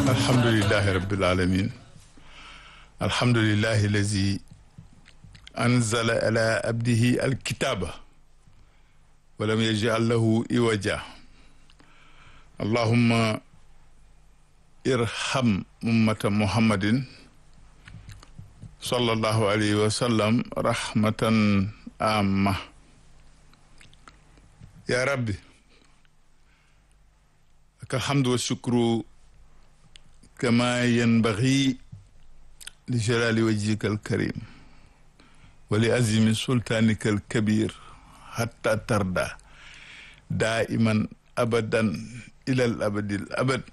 alhamdulilahi rabbil alamin alhamdulilahi lazi anzala ala abdihi alkitaba walam yajal lahu iwaja allahumma irham ummata muhammadin sallallahu alayhi wa sallam rahmatan amma ya rabbi laka alhamdu wa shukru kama yanbaghi li jalali wajhika alkarim wa li azimi sultanika alkabir hatta tarda daiman abadan ila al abadi al abad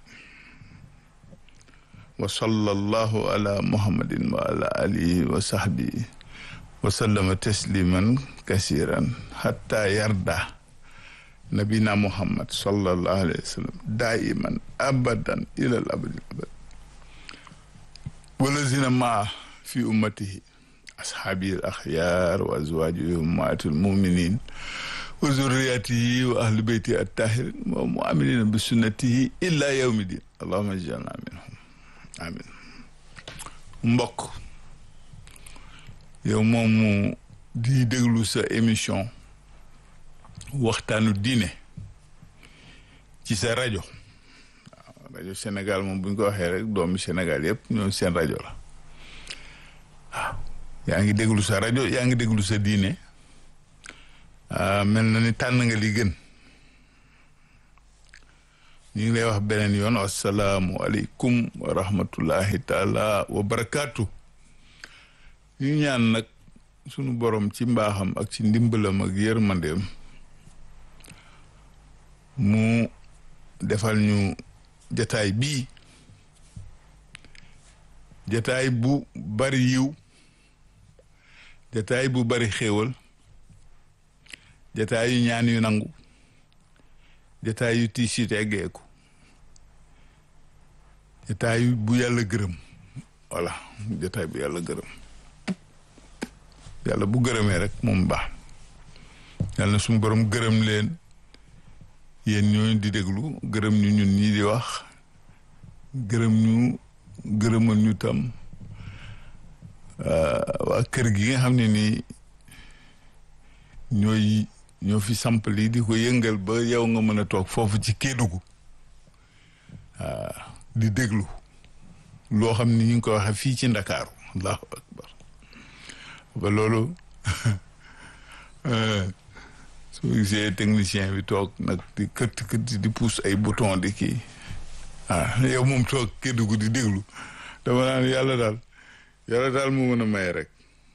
wa sallallahu ala muhammadin wa ala alihi wa sahbihi wa sallama tasliman kasiran hatta yarda nabina muhammad sallallahu alayhi wa sallam daiman abadan ila al abadi al abad walazina maa fi ummatihi ashaabi al axyaar wa azwaajihi ummaati al muminin wa zurriyatihi wa ahli beyti at tahirin wa muamilina bi sunnatihi illa yawmi din allahuma jalna minhum amin mbokk yow moomu di déglu sa émission waxtaanu diine ci sa rajo waaw rajo Sénégal moom bu ñu ko waxee rek doomi Sénégal yëpp ñoom seen rajo la waaw yaa ngi déglu sa rajo yaa ngi déglu sa diine mel na ni tànn nga li gën ñu ngi lay wax beneen yoon assalaamu aleykum wa rahmatullahi taala wa barakaatu ñu ñaan nag sunu borom ci mbaaxam ak ci ndimbalam ak yërmandeem mu defal ñu jataay bii jataay bu bari yiw jataay bu bari xéewal jataay yu ñaan yu nangu jataay yu tiis yi teggeeku jataay bu yàlla gërëm voilà jataay bu yàlla gërëm yàlla bu gërëmee rek moom baax yàlla na suñu borom gërëm leen yéen ñooñu di déglu gërëm ñu ñun ñii di wax gërëm ñu gërëmal ñu tam waa kër gi nga xam ne nii ñooy ñoo fi samp lii di ko yëngal ba yow nga mën a toog foofu ci Kédougou di déglu loo xam ni ñu ngi ko waxee fii ci Ndakaaru allahu akbar ba loolu soo gisee technicien bi toog nag di këtt këtt di pousse ay bouton di kii ah yow moom toog Kédougou di déglu dama naan yàlla daal yàlla daal mu mën a may rek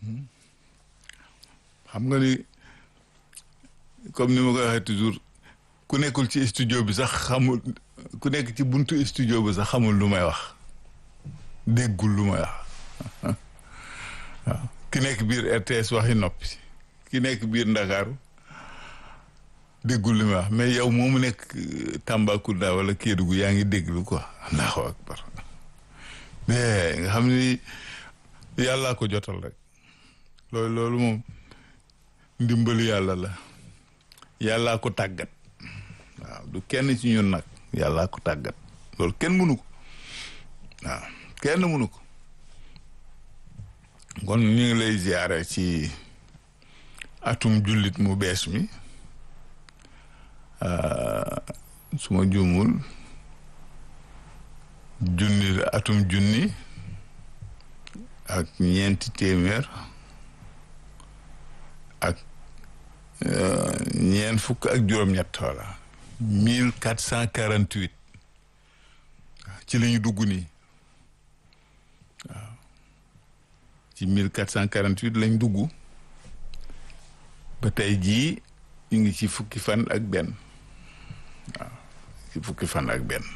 xam nga ni comme ni ma koy waxee toujours ku nekkul ci studio bi sax xamul ku nekk ci buntu studio bi sax xamul lu may wax déggul lu may wax waaw ki nekk biir RTS waxi noppi ki nekk biir Ndakaaru déggul lu may wax mais yow moomu nekk Tambacounda wala Kédougou yaa ngi déglu quoi allahu akbar mais nga xam ni yàllaa ko jotal rek loolu loolu moom ndimbalu yàlla la yàllaa ko tàggat waaw du kenn ci ñun nag yàllaa ko tàggat loolu kenn mënu ko waaw kenn mënu ko kon ñu ngi lay ziare ci atum jullit mu bees mi su ma juumul junni la atum junni ak ñeenti téeméer ak ñeent fukk ak juróom-ñett wala mille quatre cent quarante huit ci la ñu dugg nii waaw ci mille quatre cent quarante huit lañ dugg ba tey jii ñu ngi ci fukki fan ak benn waaw ci fukki fan ak benn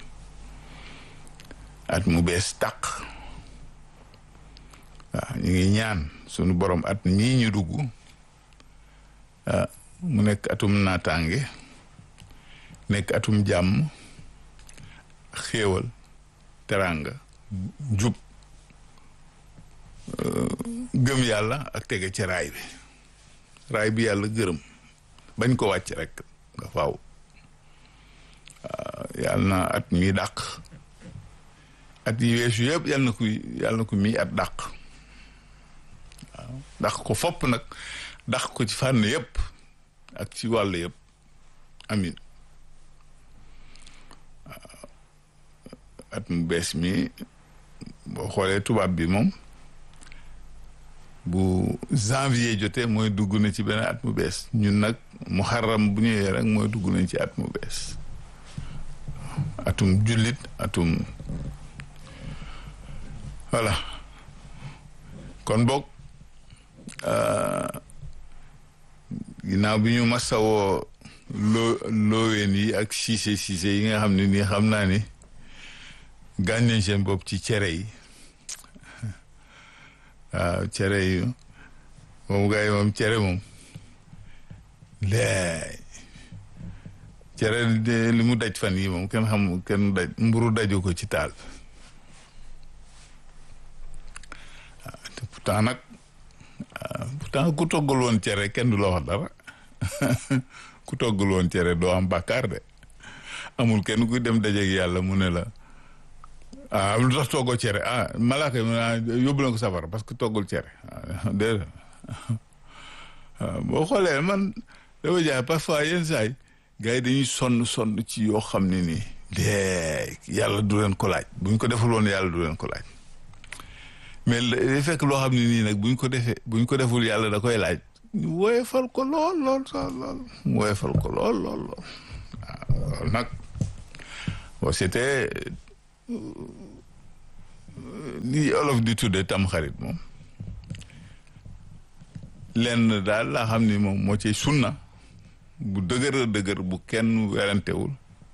at mu bees tàq waaw ñu ngi ñaan sunu borom at mii ñu dugg mu nekk atum naataange nekk atum jàmm xéewal teranga jub gëm yàlla ak tege ci raay bi raay bi yàlla gërëm bañ ko wàcc rek nga faaw yàlla na at mi dàq at yi weesu yëpp yàlla na ko yàlla na ko mii at dàq waaw dàq ko fopp nag dàq ko ci fànn yëpp ak ci wàll yëpp amin at mu bees mi boo xoolee tubaab bi moom bu janvier jotee mooy dugg na ci benn at mu bees ñun nag muharram bu ñëwee rek mooy dugg nañ ci at mu bees atum jullit atum voilà kon boog ginnaaw bi ñu masawoo loo looween yi ak siise siise yi nga xam ne nii xam naa ni gaañ nañ seen bopp ci cere yi waaw cere yi moom gars yi moom cere moom laay cere li mu daj fan yi moom kenn xam kenn daj mburu daju ko ci taal waaw te pourtant nag pourtant ku toggul woon cere kenn du la wax dara ku toggul woon cere doo am bàkkaar de amul kenn kuy dem dajeeg yàlla mu ne la ah lu tax toggoo cere ah malaaka yi yóbbu na ko safara parce que toggul cere ah déedéet boo xoolee man dama jaay parfois yenn saa yi gars yi dañuy sonn sonn ci yoo xam ne nii de yàlla du leen ko laaj bu ñu ko deful woon yàlla du leen ko laaj mais day fekk loo xam ne nii nag bu ñu ko defee bu ñu ko deful yàlla da koy laaj ñu woyefal ko lool lool lool mu woyefal ko lool lool lool waaw nag bon c'était li olof di tudde tam xarit moom lenn daal laa xam ni moom moo ci sunna bu dëgër dëgër bu kenn werantewul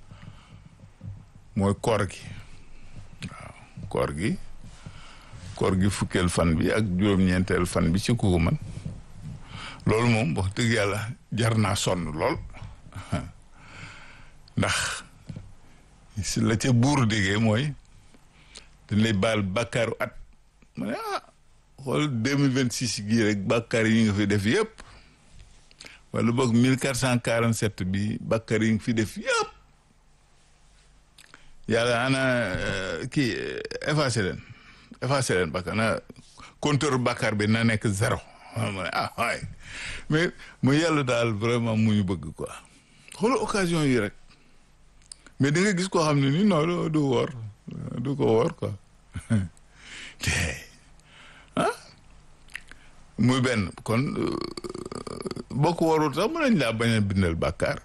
mooy koor gi waaw koor gi koor gi fukkeel fan bi ak juróom-ñeenteel fan bi ci ku ko man loolu moom wax dëgg yàlla jar naa sonn lool ndax si la ca buur déggee mooy dañ lay baal bàkkaaru at ma ne ah xool deux mille vingt six gii rek bàkkaar yi nga fi def yëpp wala boog mille quatre cent quarante sept bi bàkkaar yi nga fi def yëpp yàlla ana kii effacé leen effacé leen bàkkaar na compteur bàkkaar bi na nekk zéro ma ne ah waay mais mu yàlla daal vraiment mu ñu bëgg quoi xoolal occasion yi rek mais da nga gis koo xam ne ni non du woor du ko woor quoi te ah muy benn kon boo ko warul sax mën nañ laa bañ a bindal bàkkaar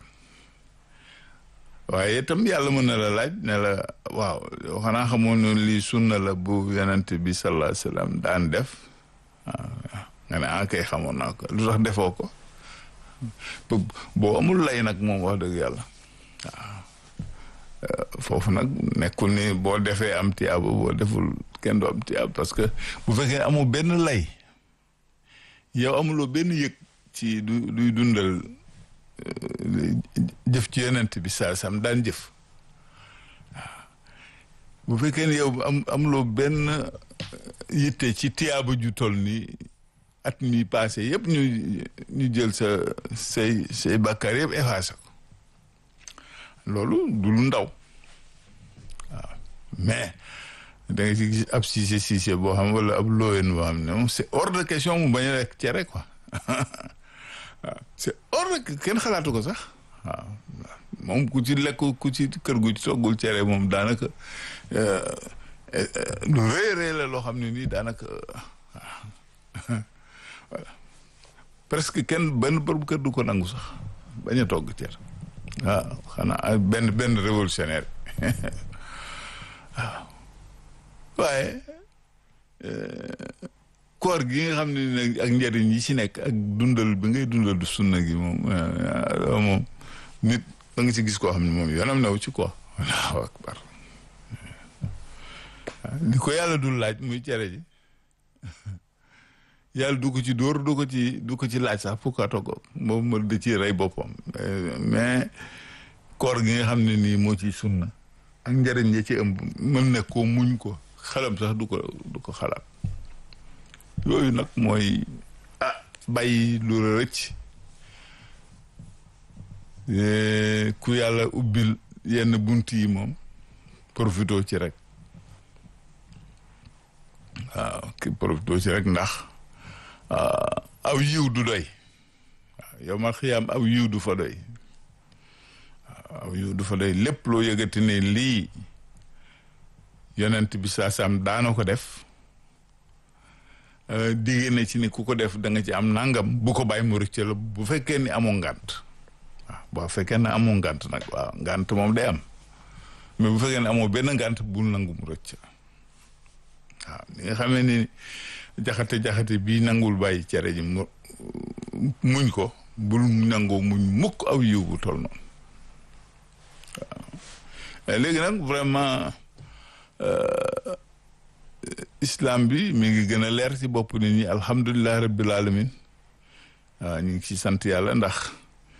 waaye itam yàlla mën na la laaj ne la waaw xanaa xamoon ne lii sunna la bu yonent bi sallallahu alayhi wasallam daan def nga ne ah kay xamoon naa ko lu tax defoo ko boo amul lay nag moom wax dëgg yàlla waaw foofu nag nekkul ni boo defee am tiyaaba boo deful kenn du am tiyaaba parce que bu fekkee amul benn lay yow amuloo benn yëg ci du luy dundal jëf ci yonent bi saa sam daan jëf waaw bu fekkee ne yow am amuloo benn yitte ci tiyaaba ju toll ni at mi passé yëpp ñu ñu jël sa say say bàkkaar yëpp effacé ko loolu du lu ndaw waaw mais da nga ci gis ab siise siise boo xam wala ab looyeen boo xam ne moom c'est hors de question mu bañ a lekk cere quoi waaw c'est hors de kenn xalaatu ko sax waaw moom ku ci lekk ku ci kër gu ci toggul cere moom daanaka lu rëy rëy la loo xam ne nii daanaka waaw voilà presque kenn benn borom kër du ko nangu sax bañ a togg cere waaw xanaa benn benn révolutionnaire waaw waaye koor gi nga xam ne nag ak njëriñ yi ci nekk ak dundal bi ngay dundal du sunna gi moom moom nit da nga ci gis koo xam ne moom yoonam new ci quoi allahu akbar li ko yàlla dul laaj muy cere ji yàlla du ko ci dóor du ko ci du ko ci laaj sax pour que togg moom ma da ci rey boppam mais koor gi nga xam ne nii moo ci sunna ak njëriñ ya ci ëmb mën ne ko muñ ko xalam sax du ko du ko xalaat yooyu nag mooy ah bàyyi lu la rëcc ku yàlla ubbil yenn bunt yi moom profito ci rek waaw ki profité ci rek ndax aw yiw du doy waaw yow ma xiyaam aw yiw du fa doy waaw aw yiw du fa doy lépp loo yëgati ne lii yonent bi saa saam daana ko def digée na ci ni ku ko def da nga ci am nangam bu ko bàyyi mu rëcc la bu fekkee ni amoo ngant waaw boo fekkee ne amoo ngant nag waaw ngant moom day am mais bu fekkee ne amoo benn ngant bul nangu mu rëcc waaw ni nga xamee ni jaxate jaxate bii nangul bàyyi cere ji mu muñ ko bul nangoo muñ mukk aw yiw bu tol noonu waaw léegi nag vraiment islam bi mi ngi gën a leer ci bopp nit ñi alhamdulilah rabbil alamin waaw ñu ngi ci sant yàlla ndax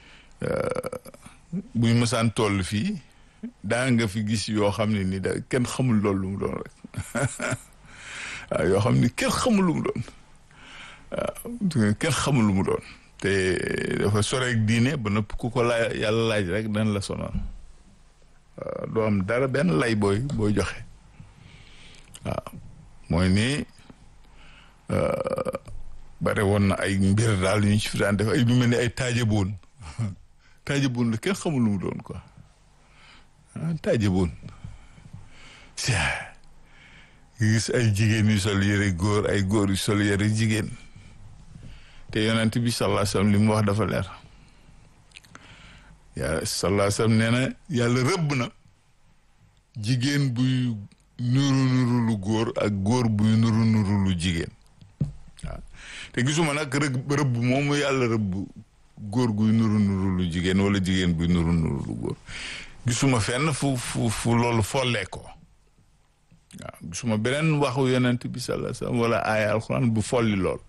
bu ñu mësaan toll fii daa nga fi gis yoo xam ne ni da kenn xamul loolu lu mu doon rek waaw yoo xam ni kenn xamul lu mu doon waaw kenn xamul lu mu doon te dafa soreeg diine ba nëpp ku ko laaj yàlla laaj rek dañ la sonal waaw doo am dara benn lay booy booy joxe waaw mooy ni bare woon na ay mbir daal yu ñu ci fi daan def ay lu mel ni ay taajaboon taajaboon la kenn xamul lu mu doon quoi ah taajaboon si gis ay jigéen yu sol yëre góor ay góor yu sol yëre jigéen te yonent bi sallallahu alayhi wasallam li mu wax dafa leer yaa sallallahu alayhi wasallam nee na yàlla rëbb na jigéen buy nuru nuru lu góor ak góor buy nuru nuru lu jigéen waaw te gisuma nag rëbb rëbb moomu yàlla rëbb góor guy nuru nuru lu jigéen wala jigéen buy nuru nuru lu góor gisuma fenn fu fu fu loolu follee ko waaw gisuma beneen waxu yonent bi sallallahu alayhi wasallam wala aaya alxuraan bu folli lool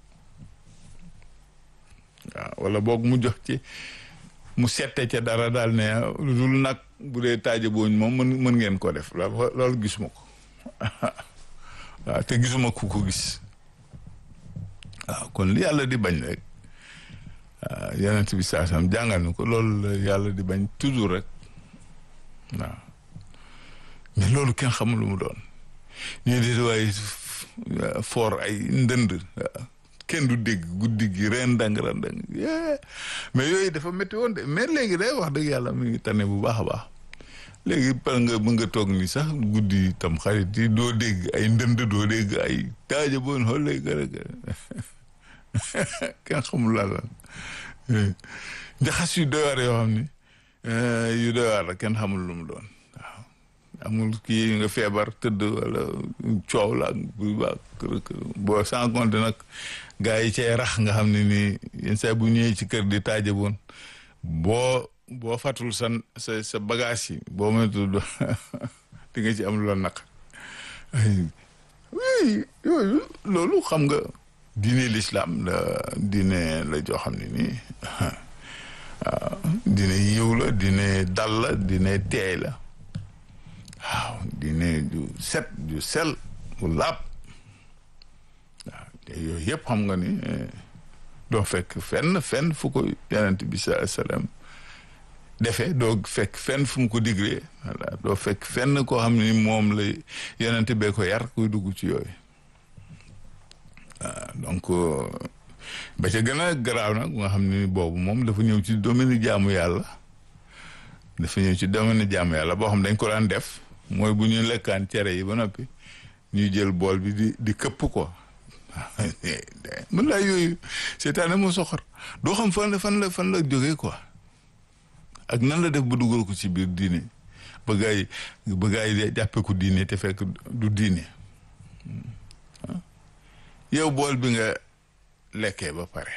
waaw wala boog mu jox ci mu sette ca dara daal ne lu dul nag bu dee taaja booñ moom mën mën ngeen ko def loolu gisuma ko waaw te gisuma ku ko gis waaw kon li yàlla di bañ rek waaw yonent bi saasam jàngal ni ko loolu la yàlla di bañ toujours rek waaw mais loolu kenn xamul lu mu doon ñu di waaye foor ay ndënd kenn du dégg guddi gi ren dang ren dang mais yooyu dafa métti woon de mais léegi day wax dëgg yàlla mi ngi tane bu baax a baax léegi par nga mën nga toog ni sax guddi tam xarit yi doo dégg ay ndënd doo dégg ay taaja boon xool lay gërë gërë kenn xamul la la njaxas yu doy waar yoo xam ni yu doy waar la kenn xamul lu mu doon waaw amul kii nga feebar tëdd wala coow la bu baax boo sans compte nag gars yi cay rax nga xam ne nii yenn saa bu ñëwee ci kër di taaja boon boo boo fàttul sa sa sa bagage yi boo moytu di nga ci am lu la naq oui yooyu loolu xam nga diine l'islam la diine la joo xam ne nii waaw diine yiw la diine dal la diine teey la waaw diine ju set ju sel bu laab waaw te yooyu yëpp xam nga ni doo fekk fenn fenn fu ko yonent bi sa sallam defee doo fekk fenn fu mu ko diglee voilà doo fekk fenn koo xam ne moom la yonent bee ko yar kuy dugg ci yooyu waaw donc ba ca gën a garaaw nag nga xam ne boobu moom dafa ñëw ci domaine jaamu yàlla dafa ñëw ci domaine jaamu yàlla boo xam dañ ko daan def mooy bu ñu lekkaan cere yi ba noppi ñuy jël bool bi di di këpp ko mën laa yooyu seetaane moo soxor doo xam fan la fan la fan la jógee quoi ak nan la def ba dugal ko ci biir diine ba gaa yi ba gaa yi jàppe ko diine te fekk du diine yow bool bi nga lekkee ba pare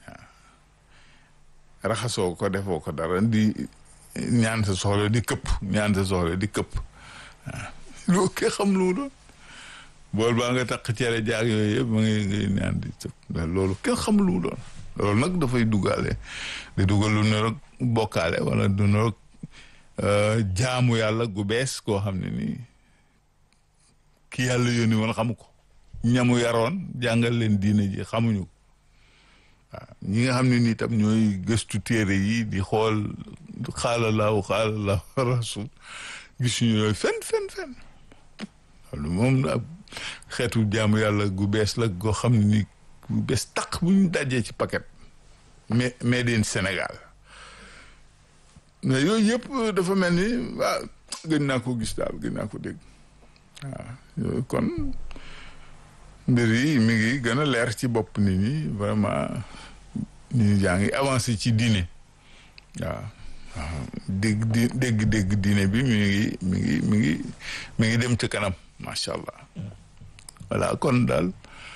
raxasoo ko defoo ko dara di ñaan sa soxla di këpp ñaan sa soxla di këpp waaw loo ke xam lu mu doon bool baa nga takk cere jaag yooyu yëpp ma ngi ngay ñaan di këpp loolu kenn xam lu mu doon loolu nag dafay duggaale di dugal lu ne rek bokkaale wala du ne rek jaamu yàlla gu bees koo xam ne nii ki yàlla yónni woon xamu ko ñamu yaroon jàngal leen diine ji xamuñu ko waaw ñi nga xam ne nii tam ñooy gëstu téere yi di xool xaala laahu xaala laahu rasul gisuñu yooyu fen fen fen loolu moom xeetu jaamu yàlla gu bees la goo xam ne ni gu bees taq bu ñu dajee ci paquet mais made in Sénégal mais yooyu yëpp dafa mel ni waa gën naa ko gis daal gën naa ko dégg waaw kon mbir yi mi ngi gën a leer ci bopp nit ñi vraiment nit yaa ngi avancé ci diine waaw waaw dégg di dégg dégg diine bi mi ngi mi ngi mi ngi mi ngi dem ci kanam macha allah voilà kon daal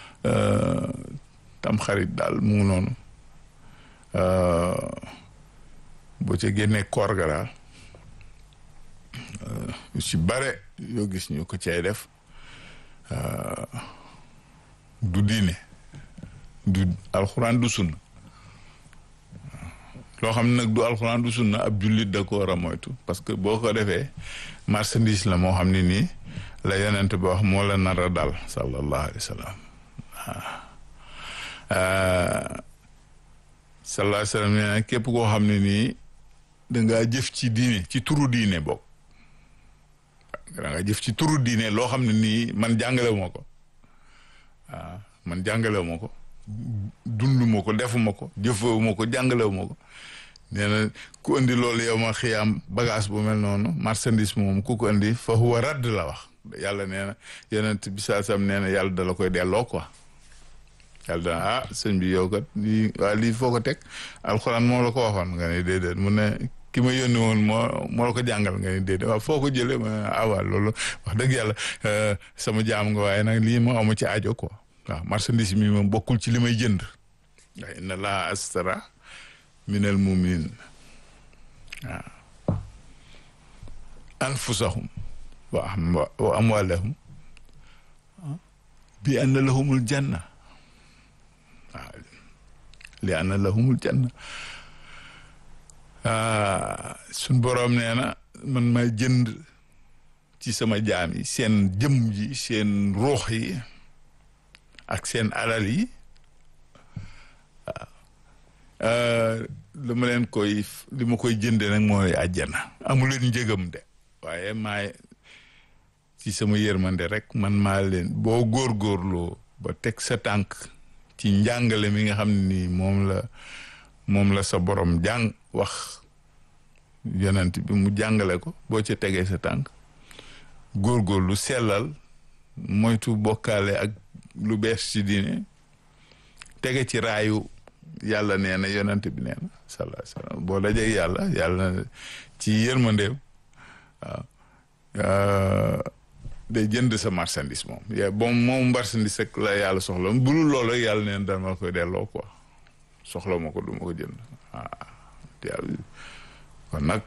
tam xarit daal mu ngi noonu boo ca génnee koor ga daal yu ci bare yoo gis ñu ko cay def du diine du alxuraan du sunna loo xam ne nag du alxuraan du sunna ab jullit da ko war a moytu parce que boo ko defee marchandise la moo xam ne nii la yonent ba wax moo la nar a dal sallallahu alayhi wa sallam sallallahu alayhi wa sallam nee na képp koo xam ne nii dangaa jëf ci diine ci turu diine bokk dangaa jëf ci turu diine loo xam ne nii man jàngalewu ma ko waaw man jàngalewu ma ko dundu ma ko defuma ko jëfewu ma ko jàngalewu ma ko nee na ku indi loolu yow ma xiyaam bagage bu mel noonu marchandise moom ku ko indi fa huwa radd la wax yàlla nee na yonent bi saa sam nee na yàlla da la koy delloo quoi yàlla dana ah sëñ bi yow kat lii waa lii foo ko teg alxuraan moo la ko waxoon nga ne déedéet mu ne ki ma yónni woon moo moo la ko jàngal nga ne déedéet waaw foo ko jëlee ma ah waa loolu wax dëgg yàlla sama jaam nga waaye nag lii moo amu ci aajo quoi waaw marchandise mi moom bokkul ci li may jënd waaye inna laa astara minal muminin waaw anfusahum wa amwalahum bi anna lahumul janna waaw li anna lahumul janna suñ boroom nee na man may jënd ci sama jaam yi seen jëm ji seen ruux yi ak seen alal yi waaw li ma leen koy li ma koy jënde nag mooy àjjana amu leen njëgam de waaye maay ci sama yërmande rek man maa leen boo góorgóorloo ba teg sa tànk ci njàngale mi nga xam ne nii moom la moom la sa borom jàng wax yonent bi mu jàngale ko boo ca tegee sa tànk góorgóorlu sellal moytu bokkaale ak lu bees ci diine tege ci raayu yàlla nee na yonent bi nee na sallallahu alayhi wasallam boo dajee yàlla yàlla ci yërmandeem waaw day jënd sa marchandise moom ya bon moom marchandise rek la yàlla soxla bu dul loolu rek yàlla neen dama koy delloo quoi soxla ma ko du ma ko jënd waaw kon nag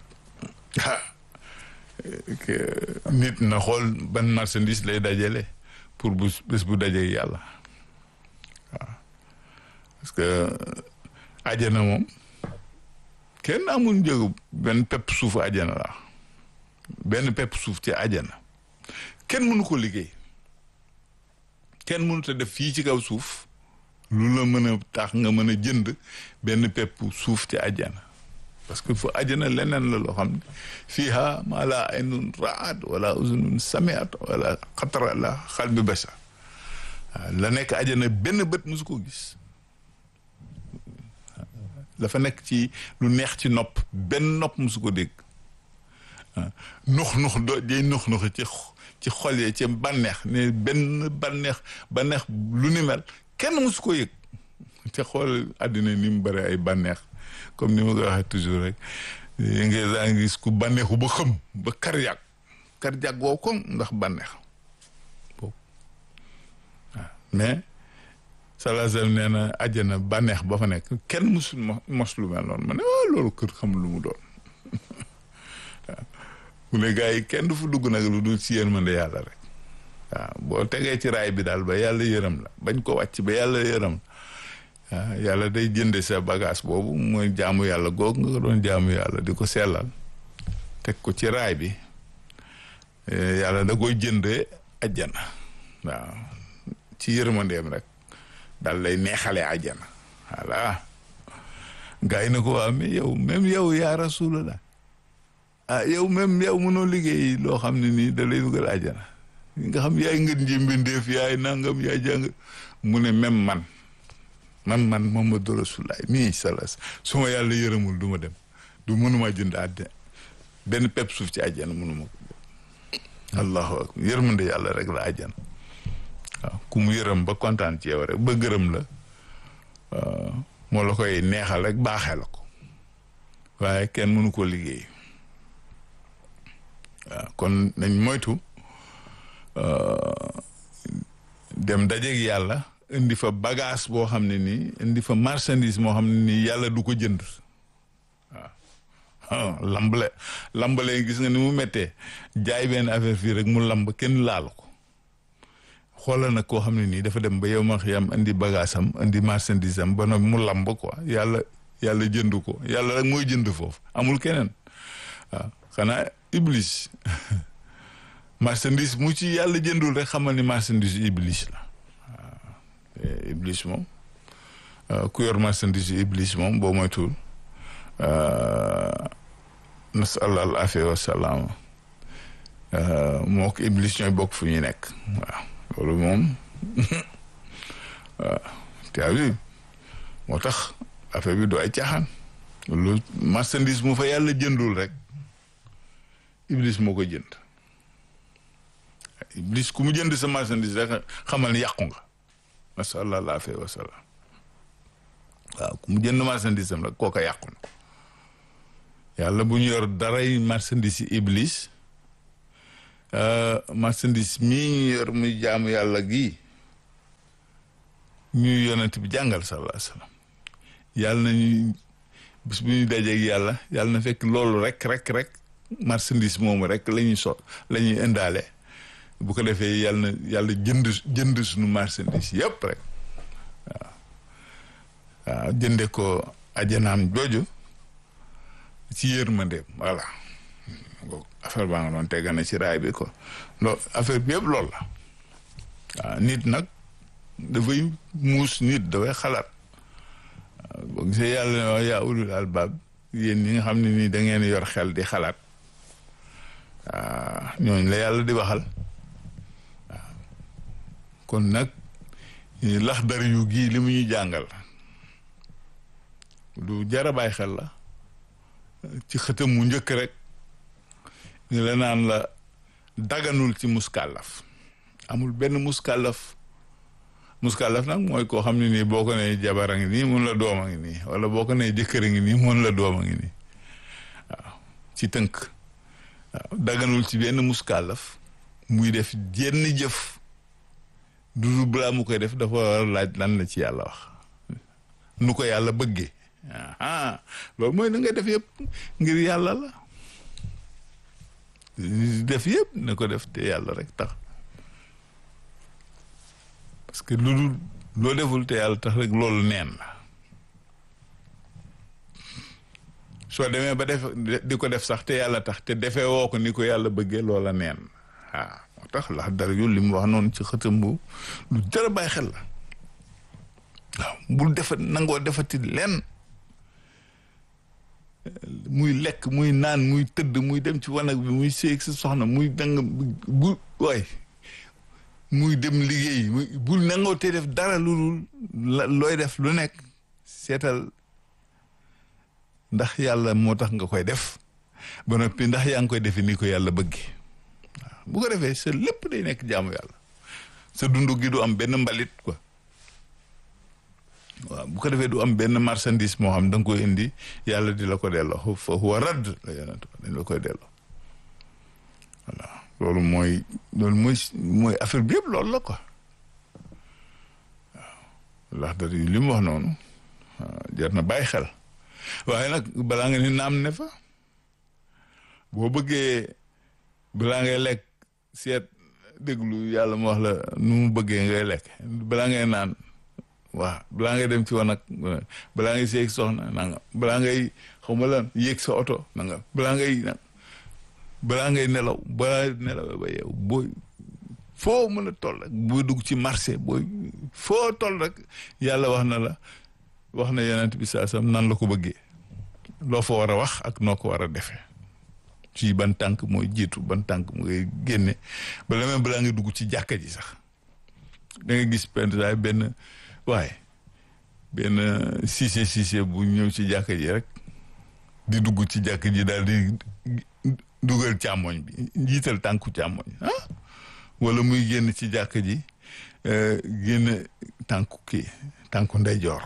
nit na xool ban marchandise lay dajale pour bu bés bu dajee yàlla waaw parce que ajana moom kenn amul njëgu benn pepp suuf ajana la benn pepp suuf ci ajana kenn mënu ko liggéey kenn mënut a def fii ci kaw suuf lu la mën a tax nga mën a jënd benn pepp suuf ci ajana parce que fu ajana leneen la loo xam ne fiiha maa laa aynun raat wala uzunun samiat wala xatara la xalbi bashar la nekk ajana benn bët musu ko gis dafa nekk ci lu neex ci nopp benn nopp musu ko dégg nux nux do day nux nux ci ci xol yi ci bànneex ne benn bànneex bànneex lu ni mel kenn musu ko yëg te xool àddina ni mu bëri ay bànneex comme ni ma ko waxee toujours rek yi nga daa ngi gis ku bànneexu ba xëm ba cardiaque cardiaque woo ko ndax bànneex boobu waaw mais salazam nee na àjjana bànneex ba fa nekk kenn musul mos lu mel noonu ma ne waaw loolu kër xam lu mu doon waaw mu ne gars yi kenn du fa dugg nag lu dul ci yërmande yàlla rek waaw boo tegee ci raay bi daal ba yàlla yërëm la bañ ko wàcc ba yàlla yërëm waaw yàlla day jënde sa bagage boobu mooy jaamu yàlla googu nga ko doon jaamu yàlla di ko sellal teg ko ci raay bi yàlla da koy jëndee ajjana waaw ci yërmandeem rek daal lay neexalee ajjana voilà gars yi na ko waa mais yow même yow yaa rasulallah ah yow même yow mënoo liggéey loo xam ne nii da lay dugal ajjana nga xam yaay ngeen ji mbindeef yaay nangam yaay jàng mu ne même man man man Muhammadu Rasulullah mii salas su ma yàlla yërëmul du ma dem du mënuma jënd àddina benn pepp suuf ci àjjana mënuma ko allahu akbar yërmande yàlla rek la àjjana waaw ku mu yërëm ba kontaan ci yow rek ba gërëm la moo la koy neexal rek baaxee la ko waaye kenn mënu ko liggéey waaw kon nañ moytu dem dajeeg yàlla indi fa bagage boo xam ne nii indi fa marchandise moo xam ne nii yàlla du ko jënd waaw lambale lambale gis nga ni mu méttee jaay benn affaire fii rek mu lamb kenn laalu ko xoolal nag koo xam ne nii dafa dem ba yow ma xiyam indi bagage am indi marchandise am ba nag mu lamb quoi yàlla yàlla jënd ko yàlla rek mooy jënd foofu amul keneen waaw xanaa iblis marchandise mu ci yàlla jëndul rek xamal ni marchandise iblis la waaw iblis moom ku yor marchandise iblis moom boo moytuwul nasal al afia wa salaama moo ko iblis ñooy bokk fu ñuy nekk waaw loolu moom waaw te abi moo tax affaire bi du ay caaxaan loolu marchandise mu fa yàlla jëndul rek iblis moo ko jënd iblis ku mu jënd sa marchandise rek xamal ni yàqu nga nasal al afia wa salaam waaw ku mu jënd marchandise am rek kooka yàqu na yàlla bu ñu yor daray marchandise yi iblis marchandise mii ñu yor muy jaamu yàlla gii ñuy yonent bi jàngal sallallahu alayhi wasallam yàlla nañu bis bu ñu dajeeg yàlla yàlla na fekk loolu rek rek rek marchandise moomu rek la ñuy so la ñuy indaale bu ko defee yàlla na yàlla jënd jënd suñu marchandise yëpp rek waaw waaw jënde ko ajanaam jooju ci yërmandeem voilà affaire baa nga doon tegga na ci raay bi ko loolu affaire bi yëpp loolu la waaw nit nag dafay muus nit dafay xalaat boo gisee yàlla ne wax yaa ulul albaab yéen ñi nga xam ne nii da ngeen yor xel di xalaat waaw ñooñu la yàlla di waxal waaw kon nag lax dar yu gii li mu ñuy jàngal lu jar a bàyyi xel la ci xëtam mu njëkk rek ñu la naan la daganul ci muskàllaf amul benn muskàllaf muskàllaf nag mooy koo xam ne nii boo ko nee jabar a ngi nii mun la doom a ngi nii wala boo ko nee jëkkër a ngi nii mun la doom a ngi nii waaw ci tënk waaw daganul ci benn muskàllaf muy def jenn jëf du balaa mu koy def dafa war a laaj lan la ci yàlla wax nu ko yàlla bëggee ah loolu mooy na nga def yëpp ngir yàlla la def yëpp na ko def te yàlla rek tax parce que lu dul loo deful te yàlla tax rek loolu neen la soo demee ba def di ko def sax te yàlla tax te defee woo ko ni ko yàlla bëggee loola neen waaw moo tax lax dara yu li mu wax noonu ci xëtam bu lu jar a bàyyi xel la waaw bul defat nangoo defati lenn muy lekk muy naan muy tëdd muy dem ci wanag bi muy séeg sa soxna muy danga bu waay muy dem liggéey muy bul nangoo te def dara lu dul looy def lu nekk seetal ndax yàlla moo tax nga koy def ba noppi ndax yaa ngi koy defee ni ko yàlla bëggee waaw bu ko defee sa lépp day nekk jaamu yàlla sa dund gi du am benn mbalit quoi waaw bu ko defee du am benn marchandise moo xam da nga koy indi yàlla di la ko delloo fa huwa radd la yonent dañ la koy delloo voilà loolu mooy loolu mooy mooy affaire bi yëpp loolu la quoi waaw ndax da li mu wax noonu jar na bàyyi xel waaye nag balaa nga ni naam ne fa boo bëggee balaa ngay lekk seet déglu yàlla mu wax la nu mu bëggee ngay lekk balaa ngay naan waaw balaa ngay dem ci wanag balaa ngay seeg soxna nanga balaa ngay xaw ma lan yéeg sa oto nanga balaa ngay balaa ngay nelaw balaa nelaw ba yow booy foo mën a toll rek booy dugg ci marché booy foo toll rek yàlla wax na la wax na yonent bi saa sam nan la ko bëggee loo fa war a wax ak noo ko war a defee ci ban tànk mooy jiitu ban tànk mooy génne bala même balaa nga dugg ci jàkka ji sax da nga gis pendaay benn waaye benn siise siise bu ñëw ci jàkka ji rek di dugg ci jàkka ji daal di dugal càmmoñ bi jiital tànku càmmoñ ah wala muy génn ci jàkka ji génn tànku kii tànku ndeyjoor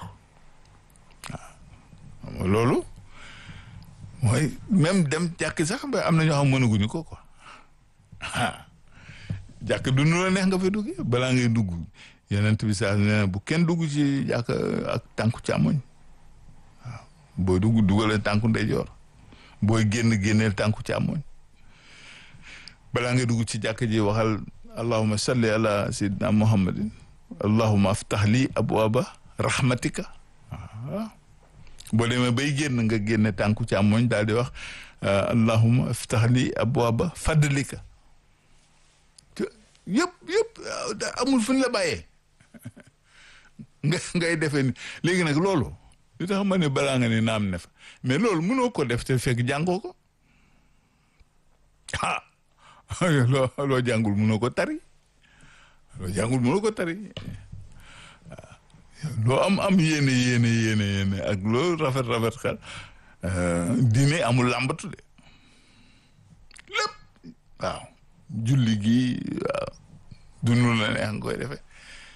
waaw loolu mooy même dem jàkk sax ba am na ñoo xam mënaguñu ko quoi ah jàkk du nu la neex nga fa duggee balaa ngay dugg yeneen bi saa nee bu kenn dugg ci jàkk ak tànku càmmoñ waaw booy dugg dugalee tànku ndeyjoor booy génn génneel tànku càmmoñ balaa ngay dugg ci jàkk ji waxal allahumma salli ala sayyidina muhammadin allahumma aftah li abwaaba rahmatika waaw boo demee bay génn nga génne tànku càmmoñ daal di wax allahumma aftah li abwaaba fadlika yëpp yëpp amul fu ñu la bàyyee nga ngay defee ni léegi nag loolu li tax ma ne balaa nga ne naam ne fa mais loolu mënoo ko def te fekk jàngoo ko ah loo loo jàngul mënoo ko tari loo jàngul mënoo ko tari loo am am yéene yéene yéene yéene ak loo rafet rafet xel diine amul làmbatu de lépp waaw julli gi waaw dunu la neex nga koy defee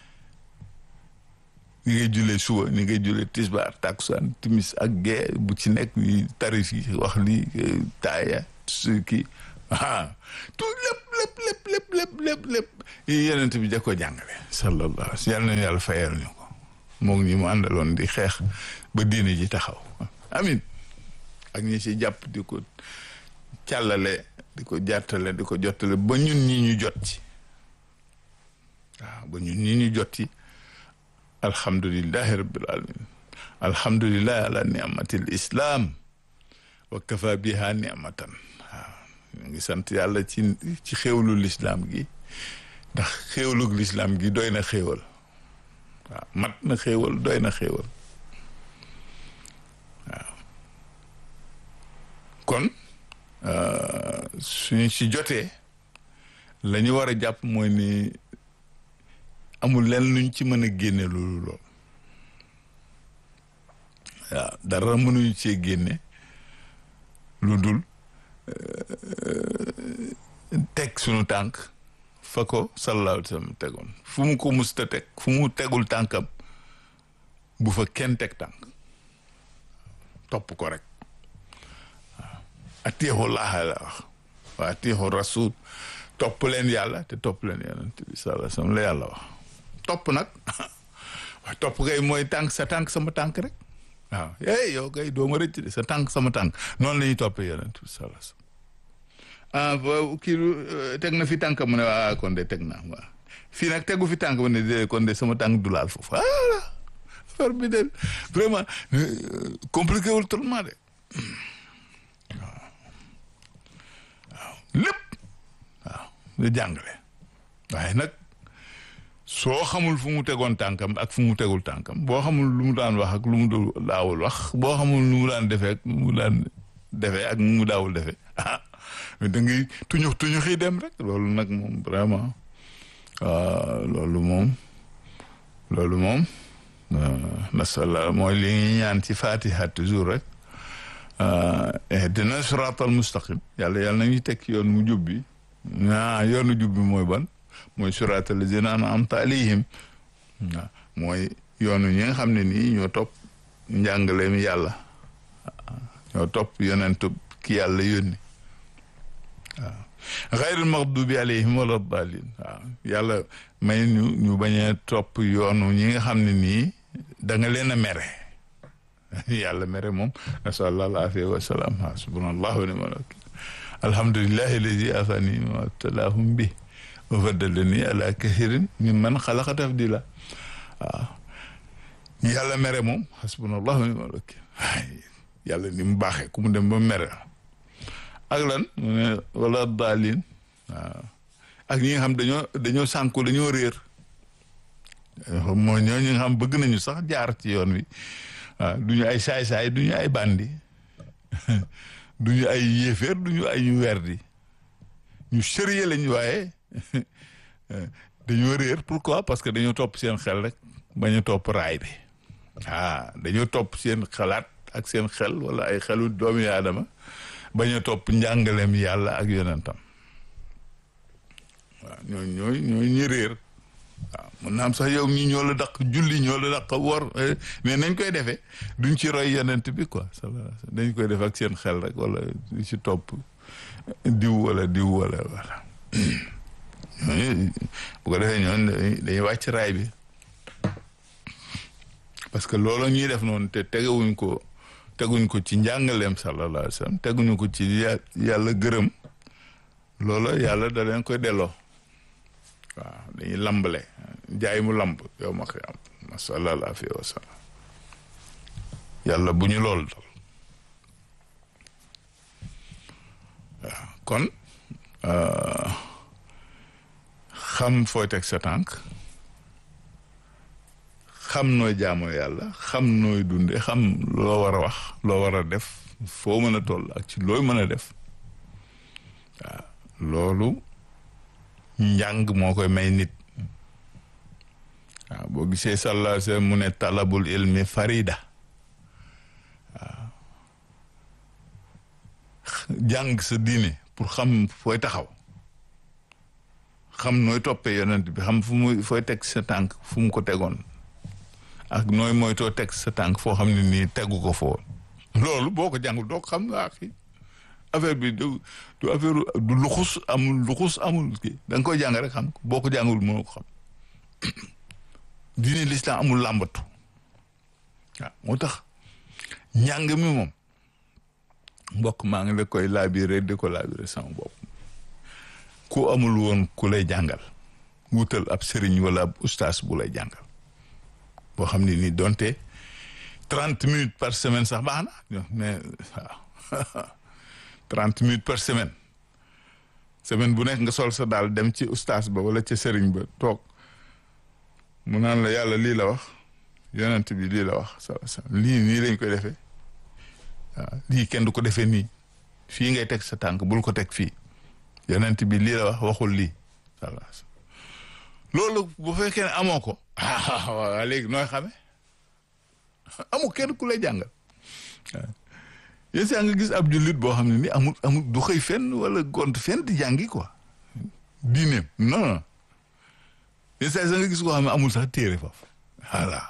ni ngay jullee suba ni ngay jullee tisbaar takusaan timis ak gee bu ci nekk ni tarif yi wax li taaya su kii ah tout lépp lépp lépp lépp lépp lépp lépp yenent bi da ko jàngale sallallahu yàlla nañu yàlla fayal ñu ko moom ñi mu àndaloon di xeex ba diine ji taxaw amin ak ñi ci jàpp di ko càllale di ko jàttale di ko jottale ba ñun ñi ñu jot ci waaw ba ñun ñi ñu jot ci alhamdulillahi rabbil alamin alhamdulillahi ala ni'matil islam wa kafa biha ni'matan waaw ñu ngi sant yàlla ci ci xéewlu lislaam gi ndax xéewlug lislaam gi doy na xéewal waaw mat na xéewal doy na xéewal waaw kon suñu ci jotee la ñu war a jàpp mooy ni amul leen luñ ci mën a génne loolu lool waaw dara mënuñu cee génne lu dul teg suñu tànk fa ko sallallahu alayhi wa sallam tegoon fu mu ko musta teg fu mu tegul tànkam bu fa kenn teg tànk topp ko rek waaw atiixu laaha la wax waa atiixu rasul topp leen yàlla te topp leen yonent bi sallallahu alayhi wa sallam la yàlla wax topp nag waaw topp kay mooy tànk sa tànk sama tànk rek waaw hey yow kay doo ma rëcc de sa tànk sama tànk noonu la ñuy toppee yonent bi sallallahu alayhi wa sallam ah kii teg na fi tànk mu ne ah kon de teg naa waaw fii nag tegu fi tànk mu ne de kon de sama tànk du laal foofu ah affaire bi de vraiment compliqué wul tellement de waaw waaw lépp waaw nga jàngale waaye nag soo xamul fu mu tegoon tànkam ak fu mu tegul tànkam boo xamul lu mu daan wax ak lu mu daawul wax boo xamul lu mu daan defee ak lu mu daan defee ak lu mu daawul defee ah da ngay tuñux tuñux yi dem rek loolu nag moom vraiment loolu moom loolu moom nasalla mooy li ñuy ñaan ci fatiha toujours rek dina siratal mustaqim yàlla yàlla nañu teg yoon mu jub bi ah yoonu jub bi mooy ban mooy siratal lazina an'amta alayhim waaw mooy yoonu ñi nga xam ne nii ñoo topp njàngaleem yàlla ñoo topp yonentu ki yàlla yónni waaw xayril maxdubi alayhim wala dalin waaw yàlla may ñu ñu bañ a topp yoonu ñi nga xam ne nii da nga leen a mere yàlla mere moom nasallah al afiya wa salaam hasbunallah wa ni'mal wakil alhamdulillahi alladi afani ma talahum bi wa faddalani ala kathirin mimman xalaqa tafdila waaw yàlla mere moom hasbunallah wa ni'mal wakil yàlla ni mu baaxee ku mu dem ba mere ak lan mu ne wala daalin waaw ak ñi nga xam dañoo dañoo sànku dañoo réer moo ñoo ñi nga xam bëgg nañu sax jaar ci yoon wi waaw du ñu ay saay-saay du ñu ay bandi du ñu ay yéeféer du ñu ay ñu werdi ñu sérieux lañ waaye dañoo réer pourquoi parce que dañoo topp seen xel rek bañ a topp raay bi ah dañoo topp seen xalaat ak seen xel wala ay xelu doomi aadama bañ a topp njàngaleem yàlla ak yonentam waaw ñooy ñooy ñooy ñi réer waaw mun naa am sax yow ñi ñoo la daq julli ñoo la daq wor mais nañ koy defee duñ ci roy yonent bi quoi dañ koy def ak seen xel rek wala du ci topp diw wala diw wala wala ñooñu bu ko defee ñooñu dañuy wàcc raay bi parce que loolu ñuy def noonu te tegewuñ ko teguñ ko ci njàngaleem sallallahu alayhi wa sallam teguñu ko ci yàlla gërëm loola yàlla da leen koy delloo waaw dañuy lambale jaay mu lamb yow ma xiyam ma sallallahu alayhi wa sallam yàlla bu ñu lool dal waaw kon xam fooy teg sa tànk xam nooy jaamoo yàlla xam nooy dunde xam loo war a wax loo war a def foo mën a toll ak ci looy mën a def waaw loolu njàng moo koy may nit waaw boo gisee sallallahu alayhi wa sallam mu ne talabul ilmi farida waaw jàng sa diine pour xam fooy taxaw xam nooy toppee yonent bi xam fu muy fooy teg sa tànk fu mu ko tegoon ak nooy moytoo teg sa tànk foo xam ne nii tegu ko foo loolu boo ko jàngul doo ko xam nga axi affaire bi du du affaire du luxus amul luxus amul kii da nga koy jàng rek xam boo ko jàngul mënoo ko xam diine l'islam amul làmbatu waaw moo tax njàng mi moom mbokk maa ngi la koy laabiré di ko laabiré sama bopp ku amul woon ku lay jàngal wutal ab sëriñ wala ab ustaas bu lay jàngal boo xam ne nii donte trente minutes par semaine sax baax na mais waaw trente minutes par semaine semaine bu nekk nga sol sa daal dem ci ustaas ba wala ca sëriñ ba toog mu naan la yàlla lii la wax yonent bi lii la wax sa sa lii nii lañ koy defee waaw lii kenn du ko defee nii fii ngay teg sa tànk bul ko teg fii yonent bi lii la wax waxul lii walla loolu bu fekkee ne amoo ko ah waaw léegi nooy xame amul kenn ku lay jàngal yéen saa nga gis ab jullit boo xam ne ni amul amul du xëy fenn wala gont fenn di jàngi quoi diineem non non yéen saa nga gis koo xam ne amul sax téere foofu voilà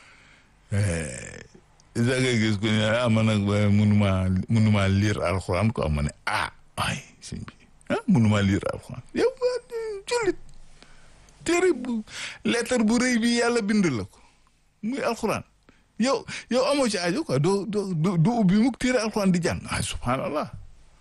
yéen saa nga gis ko ne ah man nag mënumaa mënumaa lire alxuraan quoi ma ne ah ay sëñ bi ah mënumaa lire alxuraan yow jullit téere bu lettre bu rëy bi yàlla bind la ko muy alxuraan yow yow amoo ci aajo quoi doo doo du ubbi mukk téere alxuraan di jàng ah subhanallah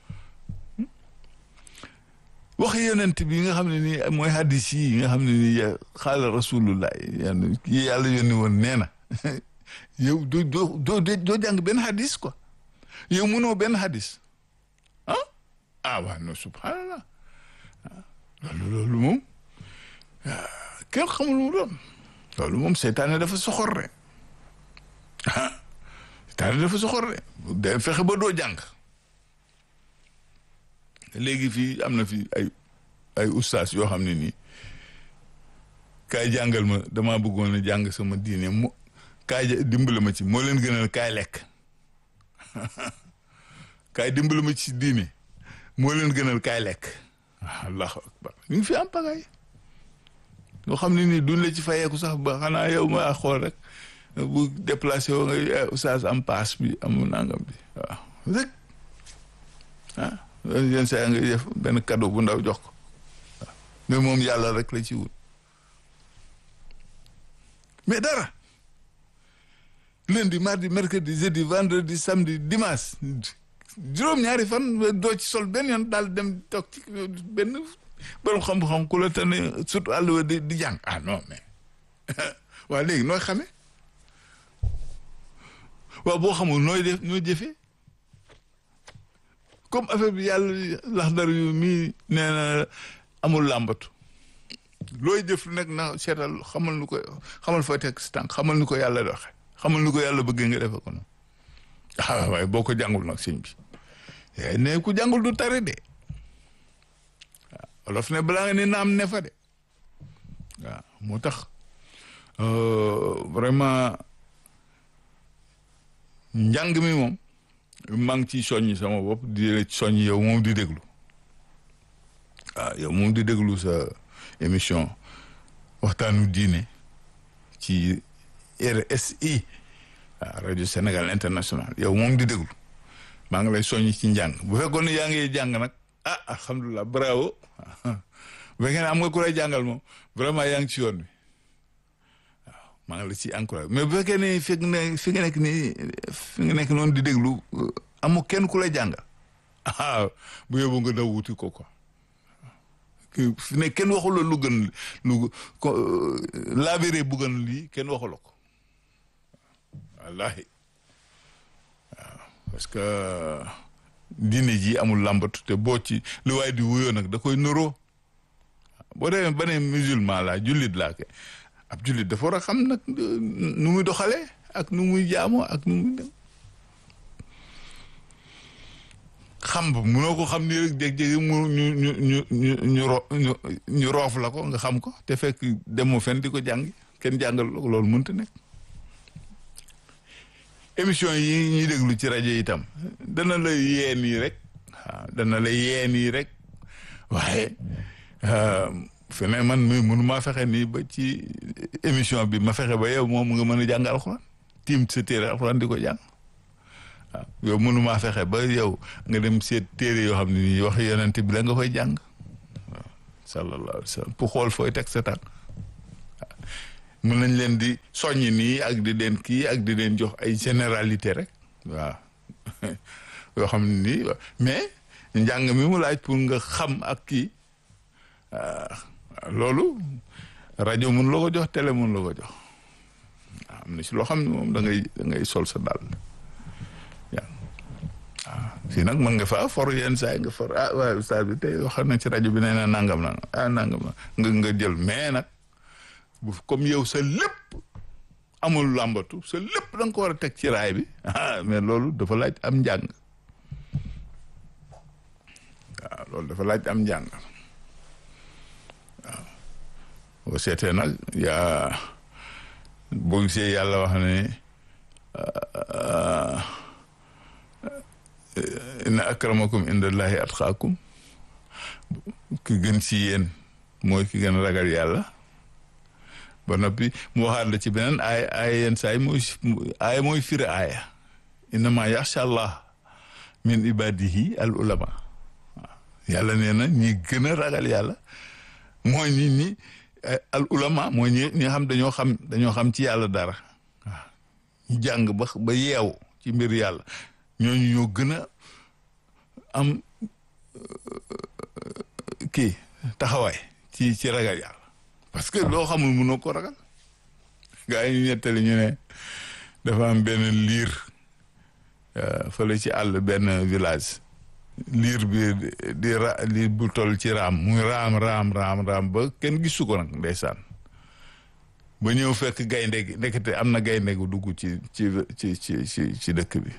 wax yonent bi nga xam ne nii mooy hadis yi nga xam ne nii xaala rasulullah yi yàlla yónni woon nee na yow doo doo doo doo jàng benn hadis quoi yow mënoo benn hadis ah ah waaw non subhanallah loolu loolu moom kenn xamul mu doon loolu moom seytaane dafa soxor rek ah seytaane dafa soxor rek day fexe ba doo jàng léegi fii am na fi ay ay ustaas yoo xam ne nii kaay jàngal ma damaa bëggoon a jàng sama diine mu kaay dimbali ma ci moo leen gënal kaay lekk kaay dimbali ma ci diine moo leen gënal kaay lekk allahu akbar ñu ngi fi am pagaay yoo xam ne nii duñ la ci fayeeku sax ba xanaa yow ma xool rek bu déplacé woo nga ustaas am paas bi am nangam bi waaw rek ah yenn saa nga def benn cadeau bu ndaw jox ko waaw mais moom yàlla rek la ci wut mais dara lundi mardi mercredi jeudi vendredi samedi dimanche juróom-ñaari fan doo ci sol benn yoon daal dem toog ci benn borom xam-xam ku la tane surtout àll wa di di jàng ah non mais waaw léegi nooy xamee waaw boo xamul nooy def nooy jëfee comme affaire bi yàlla lax dar yu mii nee na amul làmbatu looy jëf nag na seetal xamal nu ko xamal fooy teg si tànk xamal nu ko yàlla doxe xamal nu ko yàlla bëggee nga defe ko noonu ah waaye boo ko jàngul nag sëñ bi ne ku jàngul du tari de waaw olof ne balaa nga ni naam ne fa de waaw moo tax vraiment njàng mi moom maa ngi ciy soññ sama bopp di la soññ yow moom di déglu waaw yow moom di déglu sa émission waxtaanu diine ci RSI waaw rajo Sénégal international yow moom di déglu maa ngi lay soññ ci njàng bu fekkoon ne yaa ngi jàng nag ah alhamdulilah bravo bu fekkee ne am nga ku lay jàngal moom vraiment yaa ngi ci yoon bi waaw maa ngi la ci encouragé mais bu fekkee ne fi nga ne fi nga nekk nii fi nga nekk noonu di déglu amu kenn ku lay jàngal ah bu yóbbu nga daw wuti ko quoi fi ne kenn waxula lu gën lu ko laabiré bu gën lii kenn waxula ko wallahi waaw parce que diine ji amul làmbatu te boo ci lu waay di wuyoo nag da koy nuroo boo demee ba ne musulman laa jullit laa ke ab jullit dafa war a xam nag nu muy doxalee ak nu muy jaamoo ak nu muy dem xam ba munoo ko xam nii rek jékki-jékki mu ñu ñu ñu ñu ñu ro ñu roof la ko nga xam ko te fekk demoo fenn di ko jàngi kenn jàngal loolu mënta nekk émission yi ñuy déglu ci rajo itam dana la yee nii rek waaw dana la yee nii rek waaye feneen man mi mënu maa fexe nii ba ci émission bi ma fexe ba yow moom nga mën a jàng alxuraan tiim sa téere alxuraan di ko jàng waaw yow mënu maa fexe ba yow nga dem seet téere yoo xam ne nii wax yonent bi la nga koy jàng waaw sallallahu alayhi wa sallam pour xool fooy teg sa tànk mën nañ leen di soññ nii ak di leen kii ak di leen jox ay généralité rek waaw yoo xam ne nii mais njàng mi mu laaj pour nga xam ak kii loolu rajo mun la ko jox télé mun la ko jox am na si loo xam ne moom da ngay da ngay sol sa dàll waaw fii nag mën nga fa for yenn saa yi nga for ah waaye ustaas bi tey wax na ci rajo bi nee na nangam na ah nangam na nga nga jël mais nag bu comme yow sa lépp amul làmbatu sa lépp da nga ko war a teg ci raay bi ah mais loolu dafa laaj am njàng waaw loolu dafa laaj am njàng waaw boo seetee nag yaa boo gisee yàlla wax ne inna akramakum indallahi atqaakum ki gën ci yéen mooy ki gën a ragal yàlla ba noppi mu waxaat la ci beneen aaya aaya yenn saa yi mooy aaya mooy firi aaya innama yaxsha allah min ibadihi al ulama waaw yàlla nee na ñi gën a ragal yàlla mooy nit ñi al ulama mooy ñi ñi xam dañoo xam dañoo xam ci yàlla dara waaw ñu jàng ba ba yeew ci mbir yàlla ñooñu ñoo gën a am kii taxawaay ci ci ragal yàlla parce que loo xamul mënoo ko ragal gaa yi ñu ñettali ñu ne dafa am benn liir fële ci àll benn village liir bi di ra liir bu toll ci raam muy raam raam raam raam ba kenn gisu ko nag ndeysaan ba ñëw fekk gaynde gi ndekete am na gaynde gu dugg ci ci ci ci ci ci dëkk bi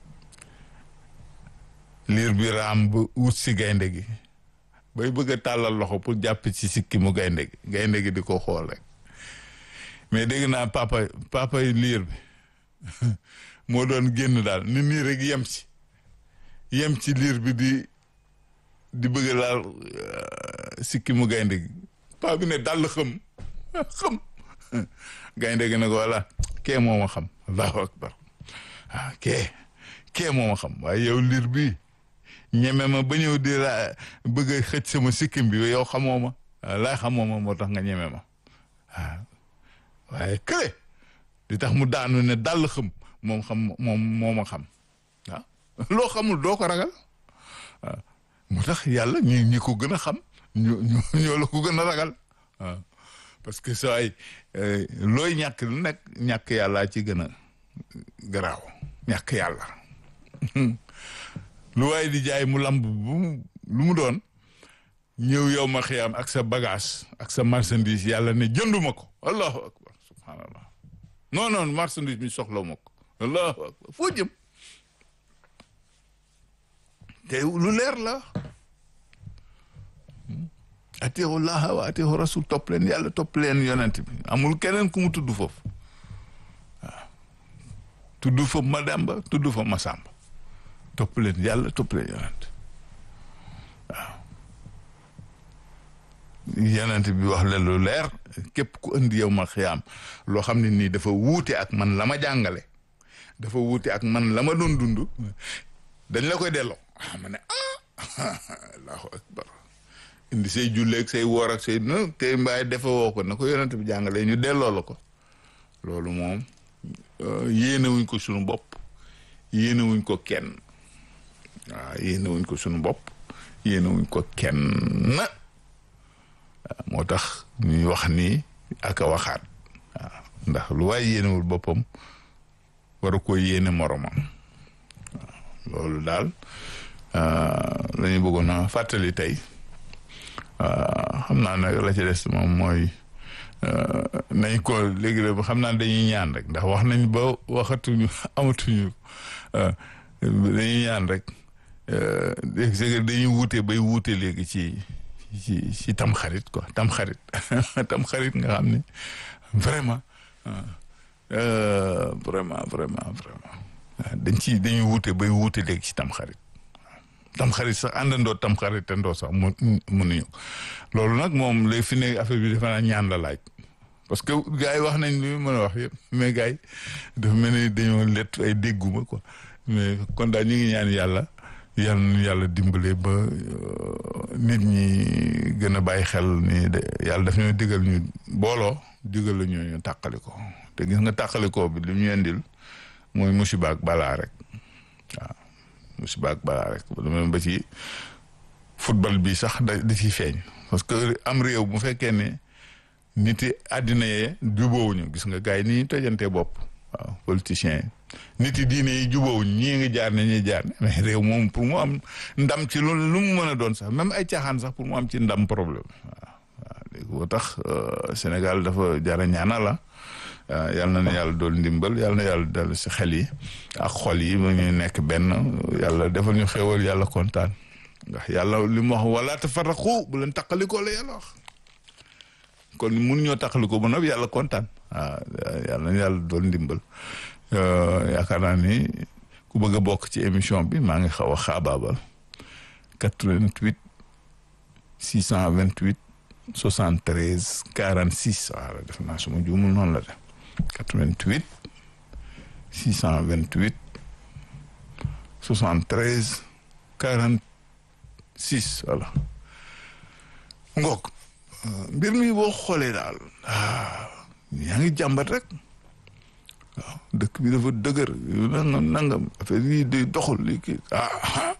liir bi raam ba wut si gaynde gi bay bëgg a tàllal loxo pour jàpp ci sikki mu gaynde gi gaynde gi di ko xool rek mais dégg naa papa papa yi liir bi moo doon génn daal ni nii rek yem ci yem ci liir bi di di bëgg a laal sikki mu gaynde gi paa bi ne dal xëm xëm gaynde gi ne ko voilà kee moo ma xam allahu akbar ah kee kee moo ma xam waaye yow liir bi ñeme ma ba ñëw di la bëgg a xëcc sama sikkim bi yow xamoo ma laa xamoo ma moo tax nga ñeme ma waaw waaye kële di tax mu daanu ne dal xëm moom xam moom moo ma xam waaw loo xamul doo ko ragal waaw moo tax yàlla ñi ñi ko gën a xam ñu ñoo la ko gën a ragal waaw parce que saa ay looy ñàkk lu nekk ñàkk yàllaa ci gën a garaaw ñàkk yàlla lu waaye di jaay mu lamb bu lu mu doon ñëw yow ma xiyaam ak sa bagage ak sa marchandise yàlla ne jënduma ko allahu akbar subhanallah non non marchandise mi soxla ma ko allahu akbar foo jëm te lu leer la atiixu llaha wa atiixu rasul topp leen yàlla topp leen yonent bi amul keneen ku mu tudd foofu waaw tudd fa Madamba tudd fa Masamba topp leen yàlla topp leen yonent waaw yonent bi wax leen lu leer képp ku indi yow ma xiyaam loo xam ne nii dafa wuute ak man la ma jàngale dafa wuute ak man la ma doon dund dañ la koy delloo ma ne ah allahu akbar indi say julleeg say woor ak say no te mbaay defe woo ko na ko yonent bi jàngalee ñu delloo la ko loolu moom yéene wuñ ko sunu bopp yéene wuñ ko kenn waaw yéene wuñ ko sunu bopp yéene wuñ ko kenn moo tax ñuy wax nii ak a waxaat waaw ndax lu waay yéenewul boppam war a ko yéene moromam waaw loolu daal la ñu bëggoon a fàttali tey xam naa nag la ci des moom mooy nañ ko léegi la xam naa dañuy ñaan rek ndax wax nañ ba waxatuñu amatuñu dañuy ñaan rek dañuy wuute bay wuute léegi ci ci ci tam xarit quoi tam xarit tam xarit nga xam ne vraiment vraiment vraiment vraiment dañ ci dañuy wuute bay wuute léegi ci tam xarit tam xarit sax àndandoo tam xarit te ndoo sax mu mënuñu loolu nag moom léegi fi ne affaire bi defe naa ñaan la laaj parce que gars yi wax nañ li mën a wax yëpp mais gars yi dafa mel ni dañoo lett ay dégguma quoi mais kon daal ñu ngi ñaan yàlla yal na yàlla dimbale ba nit ñi gën a bàyyi xel ni de yàlla daf ñoo digal ñu booloo digal la ñu ñu tàqali ko te gis nga tàqali ko bi li ñu indil mooy musiba ak balaa rek waaw musiba ak balaa rek ba ci football bi sax da da ciy feeñ parce que am réew bu fekkee ne nit yi àddina yee jubóowuñu gis nga gars yi ni tojante bopp waaw politiciens yi nit yi diine yi jubóowuñ ñii ngi jaar ne ñuy jaar ne mais réew moom pour mu am ndam ci lu lu mu mën a doon sax même ay caaxaan sax pour mu am ci ndam problème waaw waaw léegi boo tax Sénégal dafa jara ñaana la yal na ne yàlla dool ndimbal yal na yàlla dal si xel yi ak xol yi ba ñu nekk benn yàlla defal ñu xéwal yàlla kontaan ndax yàlla li mu wax wala tafarraqu bu leen taqalikoo la yàlla wax kon mun ñoo taqalikoo ba noppi yàlla kontaan waaw yàlla na yàlla dool ndimbal yaakaar naa ni ku bëgg a bokk ci émission bi maa ngi xaw a xaabaabal 88 628 73 46 waaw def naa suma juumul noonu la de 88 628 73 46 voilà ngoog mbir mi boo xoolee daal yaa ngi jàmbat rek waaw dëkk bi dafa dëgër nangam nangam affaire yi di doxul li kii ah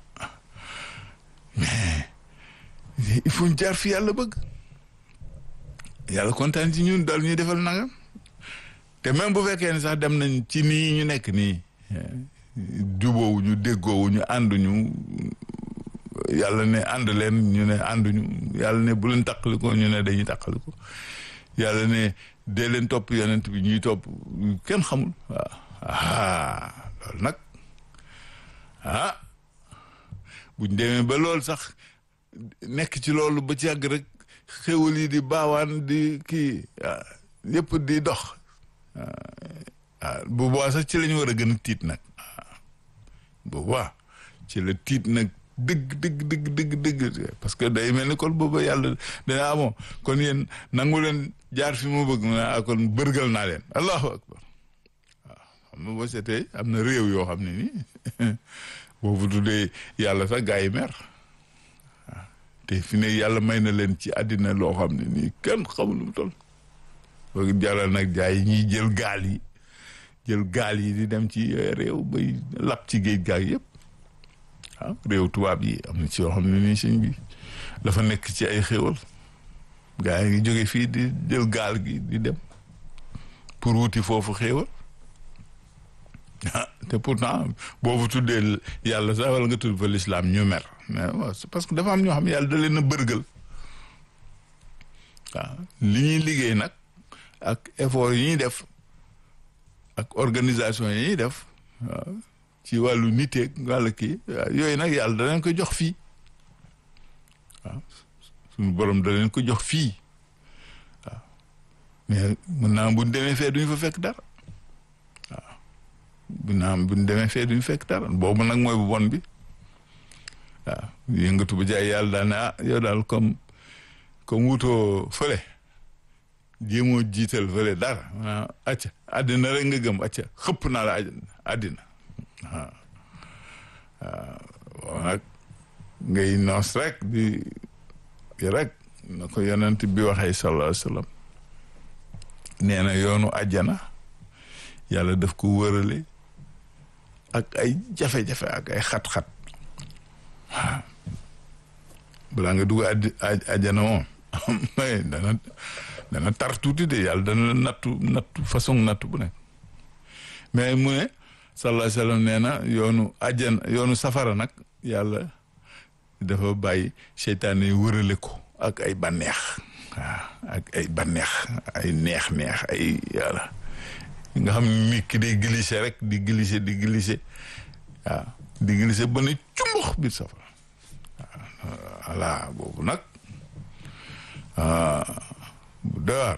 mais il faut ñu jaar fi yàlla bëgg yàlla kontaan ci ñun daal ñuy defal nangam te même bu fekkee ne sax dem nañ ci nii ñu nekk nii jubóowu ñu déggoowu ñu ànduñu yàlla ne ànd leen ñu ne ànduñu yàlla ne bu leen taqaliko ñu ne dañuy taqaliko yàlla ne dee leen topp yonent bi ñuy topp kenn xamul waaw ah loolu nag ah buñ demee ba loolu sax nekk ci loolu ba ci yàgg rek xéwal yi di baawaan di kii yëpp di dox waaw bu boobaa sax ci la ñu war a gën a tiit nag bu boobaa ci la tiit nag dëgg dëgg dëgg dëgg dëgg parce que day mel ni kon booba yàlla dana amoo kon yéen nangu leen jaar fi mu bëgg mu ne kon bërgal naa leen allahu akbar waaw xam nga boo seetee am na réew yoo xam ne nii boobu tuddee yàlla sax gaa yi mer waaw te fi ne yàlla may na leen ci àddina loo xam ne nii kenn xamul lu mu toll boog jaral nag jaay yi ñuy jël gaal yi jël gaal yi di dem ci réew bay lap ci géej gaal yëpp waaw réew tubaab yi am na ci yoo xam ne nii sëñ bi dafa nekk ci ay xéwal gaa yi ngi jóge fii di jël gaal gi di dem pour wuti foofu xéwal ah te pourtant boobu tuddee yàlla sax wala nga tudd fa l'islam ñu mer mais waaw c'est parce que dafa am ñoo xam ne yàlla da leen a bërgal waaw li ñuy liggéey nag ak effort yi ñuy def ak organisation yi ñuy def waaw ci wàllu niteeg wàllu kii yooyu nag yàlla da leen ko jox fii waaw suñu borom da leen ko jox fii waaw mais mun naa buñ demee fee duñu fa fekk dara waaw bu naa buñ demee fee duñu fekk dara boobu nag mooy bu bon bi waaw yëngatu ba jaay yàlla daal ne ah yow daal comme comme wutoo fële jéemoo jiital fële dara ah acca àddina rek nga gëm acca xëpp naa la àddina waaw waaw nag ngay noos rek di rek na ko yonent bi waxee sallallahu alayhi wa sallam nee na yoonu àjjana yàlla daf ko wërale ak ay jafe-jafe ak ay xat-xat waaw balaa nga dugg àddi àjjana moom dana dana tar tuuti de yàlla dana la nattu nattu façon nattu bu nekk mais mu ne sallallahu alayhi wa sallam nee na yoonu àjjana yoonu safara nag yàlla dafa bàyyi seytaane yi wërale ko ak ay bànneex waaw ak ay bànneex ay neex-neex ay yàlla nga xam ne nit ki day glissé rek di glissé di glissé waaw di glissé ba ne cumbux biir safara waaw voilà boobu nag bu door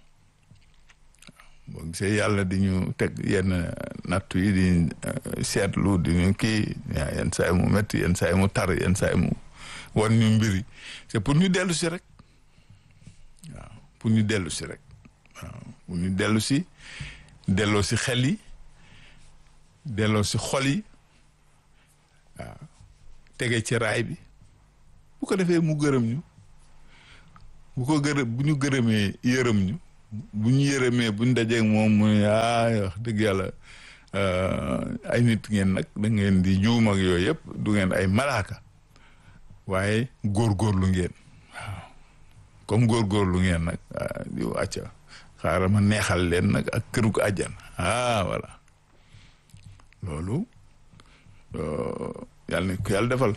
boo gisee yàlla di ñu teg yenn nattu yi di seetlu di ñu kii yenn saa yi mu métti yenn saa yi mu tar yenn saa yi mu wan ñu mbiri c'est pour ñu dellu si rek waaw pour ñu dellu si rek waaw pour ñu dellu si delloo si xel yi delloo si xol yi waaw tege ci raay bi bu ko defee mu gërëm ñu bu ko gërëm bu ñu gërëmee yërëm ñu bu ñu yërëmee bu ñu dajeeg moom mu ne ah wax dëgg yàlla ay nit ngeen nag da ngeen di juum ak yooyu yëpp du ngeen ay malaaka waaye góorgóorlu ngeen waaw comme góorgóorlu ngeen nag di wàcca xaaral ma neexal leen nag ak këru ko àjjan ah voilà loolu yàlla nañ ko yàlla defal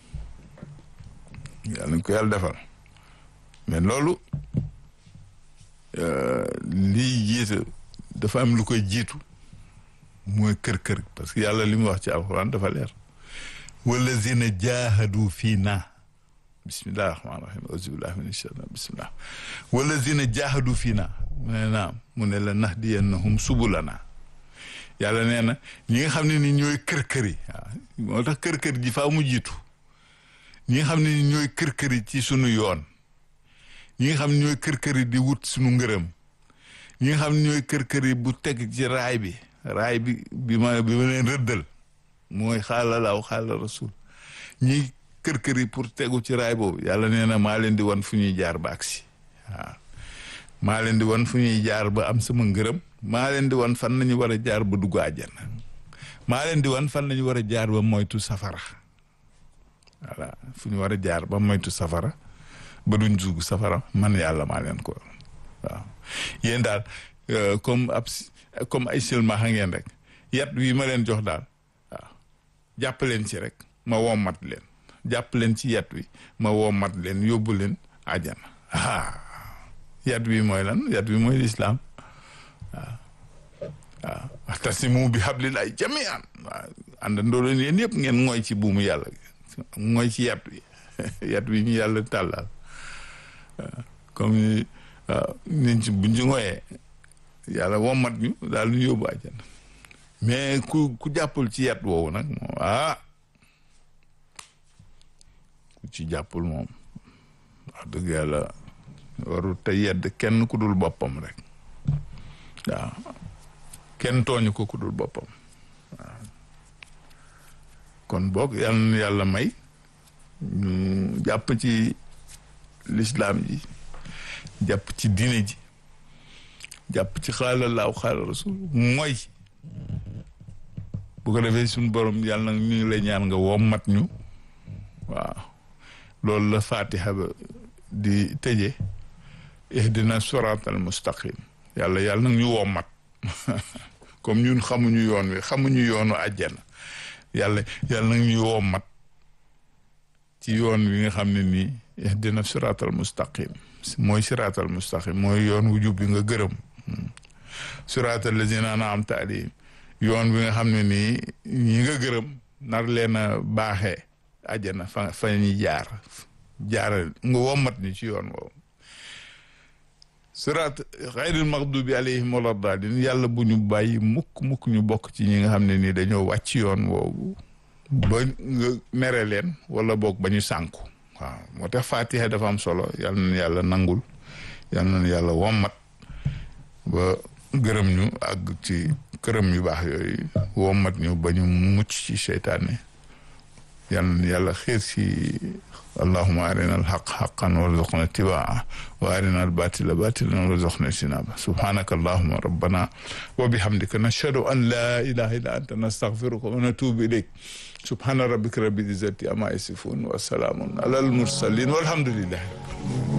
yàlla nañ ko yàlla defal mais loolu lii jiitu dafa am lu koy jiitu mooy kër-kër parce que yàlla li mu wax ci alxuraan dafa leer wallazina jaahadu fii naa bismillahi rahmaani rahim auzubillahi min shaytan bismillah wallazina jaahadu fii naa mu ne naam mu ne la nahdiyannahum subulana yàlla nee na ñi nga xam ne ni ñooy kër-kër yi waaw moo tax kër-kër ji faa mu jiitu ñi nga xam ne ni ñooy kër-kër yi ci sunu yoon ñi nga xam ne ñooy kër-kër yi di wut sunu ngërëm ñi nga xam ne ñooy kër-kër yi bu teg ci raay bi raay bi bi ma bi ma leen rëddal mooy xaala laaw xaala rasul ñi kër-kër yi pour tegu ci raay boobu yàlla nee na maa leen di wan fu ñuy jaar ba agsi waaw maa leen di wan fu ñuy jaar ba am sama ngërëm maa leen di wan fan nañu war a jaar ba dugg àjjana maa leen di wan fan nañu war a jaar ba moytu safara voilà fu ñu war a jaar ba moytu safara ba duñ dugg safara man yàlla maa leen ko waaw yéen daal comme ab comme ay silmaxa ngeen rek yat wi ma leen jox daal waaw jàpp leen ci rek ma wommat leen jàpp leen ci yat wi ma wommat leen yóbbu leen àjjana ah yat wi mooy lan yat wi mooy lislaam waaw waaw waxtasimu bi hablillahi jami'an waaw àndandoo leen yéen yëpp ngeen ngooy ci buumu yàlla ngooy ci yat wi yat wi ñu yàlla tàllal comme waaw niñ ci buñ ci ngooyee yàlla wommat ñu daal ñu yóbbu àjjana mais ku ku jàppul ci yat woowu nag moom ah ku ci jàppul moom wax dëgg yàlla warul te yedd kenn ku dul boppam rek waaw kenn tooñu ko ku dul boppam waaw kon boog yàlla na yàlla may ñu jàpp ci lislaam ji jàpp ci diine ji jàpp ci xaala laaw xaala rasul mooy bu ko defee suñu borom yàlla na ñu ngi lay ñaan nga wommat ñu waaw loolu la fatiha ba di tëje ihdina siratal mustaqim yàlla yàlla nag ñu wommat comme ñun xamuñu yoon wi xamuñu yoonu àjjana yàlla yàlla nag ñu wommat ci yoon wi nga xam ne nii ihdina siratal mustaqim mooy siratal mustaqim mooy yoon wu jub bi nga gërëm siratal lazina an'amta alayhim yoon bi nga xam ne nii ñi nga gërëm nar leen a baaxee àjjana fa fa ñuy jaar jaaral nga wommat ni ci yoon woowu siraat xayril maxdubi alayhim wala daalin yàlla bu ñu bàyyi mukk mukk ñu bokk ci ñi nga xam ne nii dañoo wàcc yoon woowu ba nga mere leen wala boog ba ñu sànku waaw moo tax fatiha dafa am solo yàlla na yàlla nangul yàlla na yàlla wommat ba gërëm ñu àgg ci këram yu baax yooyu wommat ñu ba ñu mucc ci seytaane yàlla na yàlla xiir ci allahuma arina alxaq xaqan warzuqna tibaa wa arina albatila batilan warzuqna sinaba subhanaka allahuma rabbana wa bihamdika nashhadu an la ilaha illa anta nastaghfiruka wa natubu ilayk subhana rabbika rabbil izzati amma yasifun wa salamun ala al mursalin walhamdulillahi